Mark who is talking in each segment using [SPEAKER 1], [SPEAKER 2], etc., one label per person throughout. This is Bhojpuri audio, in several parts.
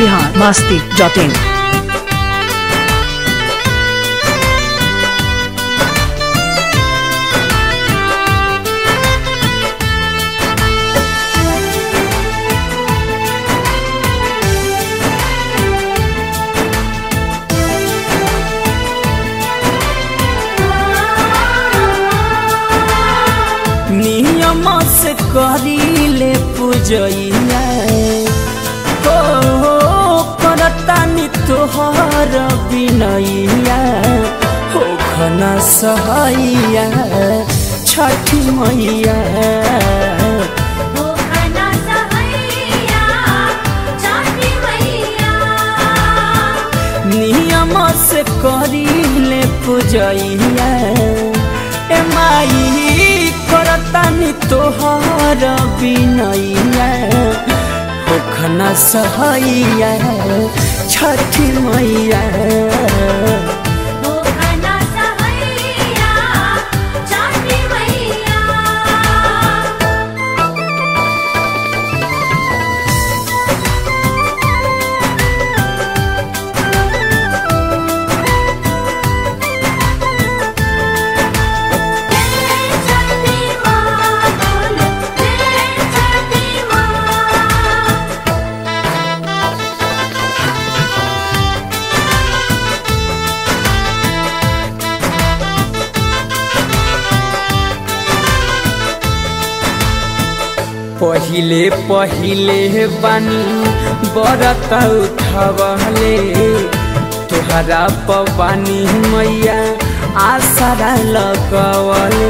[SPEAKER 1] बिहार मास्ती डॉट इन
[SPEAKER 2] नियम से करीले पूजैया हो करतानी तोहर बिनैया हो खना सहैया छठी मैया
[SPEAKER 3] हो खना सहैया छठी मैया
[SPEAKER 2] नियम से करीले पूजैया ए माई करतानी तोहर बिनैया हो खना सहैया छठी मैया
[SPEAKER 3] हो खना सहैया छठी मैया छठी माँ बोलो जय छठी माँ
[SPEAKER 2] पहिले पहिले बानी बरत उठवले तोहरा पवानी मैया आसरा लगवले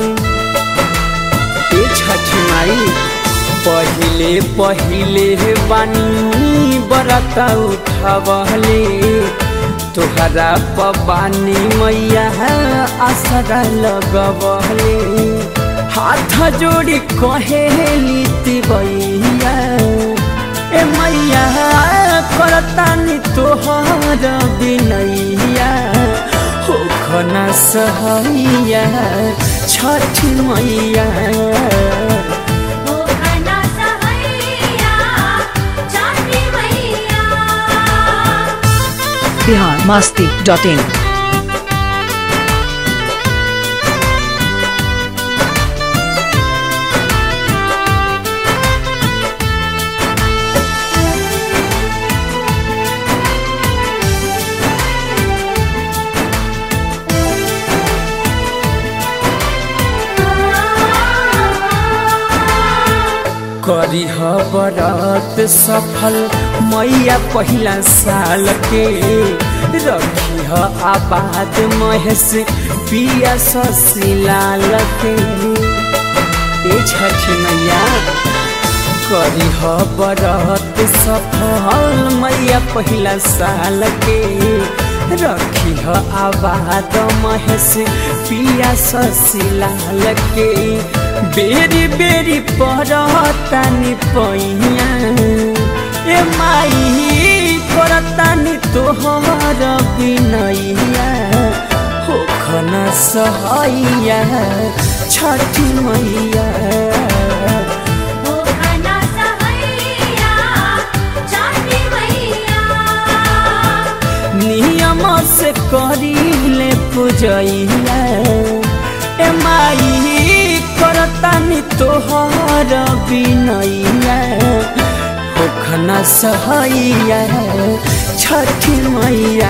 [SPEAKER 2] ए छठी माई पहिले पहिले बानी बरत उठवले तोहरा पवानी मैया आसरा लगवले हाथ जोड़ी कहेली तिबैया ए मैया करतानी तोहर बिनैया हो खना सहैया छठ मैया
[SPEAKER 3] हो खना सहैया छठी मैया
[SPEAKER 1] बिहार मास्ती डॉट इन
[SPEAKER 2] करी बरत सफल मैया पहिला साल के रखी आबाद महेश पिया ससिलाल के ए छठी मैया करी बरत सफल मैया पहिला साल के रखी आबाद महेश पिया ससिलाल के बेरी बेरी पड़तानी पैया ए माई करतानी तोहर बिनैया हो खना सहैया छठी मैया
[SPEAKER 3] हो खना सहैया छठी मैया
[SPEAKER 2] नियम से करीले पूजैया ए माई करतानी तोहर बिनैया हो खना सहैया छठी मैया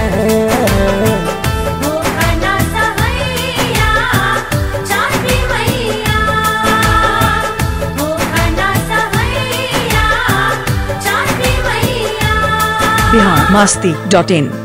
[SPEAKER 3] हो खना सहैया छठी मैया हो खना सहैया छठी मैया
[SPEAKER 1] बिहार मास्ती डॉट इन